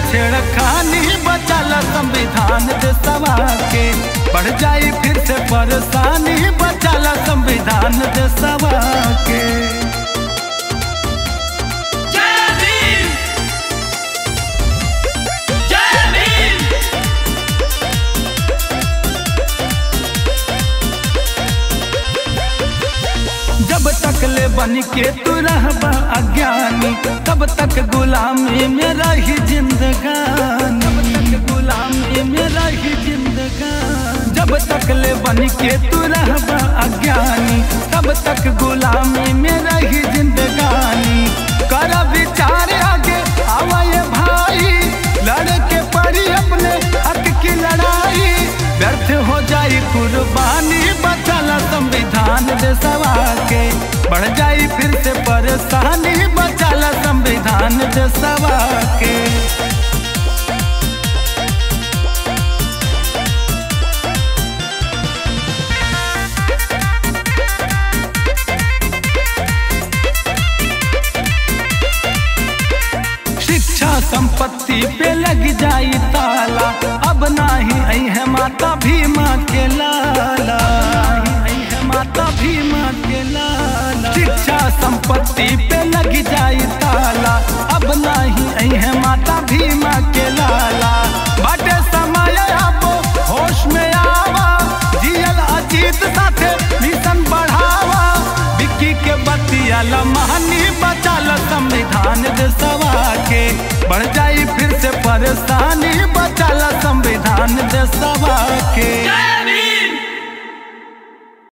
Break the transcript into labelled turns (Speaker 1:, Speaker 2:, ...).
Speaker 1: छेड़खानी बचाला संविधान देशवा के बढ़ जाई फिर से परेशानी बचाला संविधान देशवा के
Speaker 2: जय भीम जय भीम
Speaker 1: जब तक ले बन के तू रहबा अज्ञानी तब तक गुलामी में रही जिंदगानी तब तक गुलामी में रही जिंदगानी जब तक ले बन के तू रहबा अज्ञानी तब तक गुलामी में रही जिंदगानी कर विचार आगे आवाए भाई लड़ के पड़ी अपने हक की लड़ाई व्यर्थ हो जाई कुर्बानी बचाला संविधान देशवा के बढ़ जाई फिर से परेशानी बचाला संविधान देशवा के शिक्षा संपत्ति पे लग जाई ताला अब नाही आई है माता भीमा के लाला आई है माता भीमा के लाला शिक्षा संपत्ति पे लग जाई ताला अब नाही आई है माता भीमा के लाला बाटे समय अब होश में आवा जियल अजीत साथे मिशन बढ़ावा विक्की के बतिया लमहनी बचाल संविधान देशवा के बढ़ जाई फिर से परेशानी बचाल संविधान देशवा के
Speaker 2: जय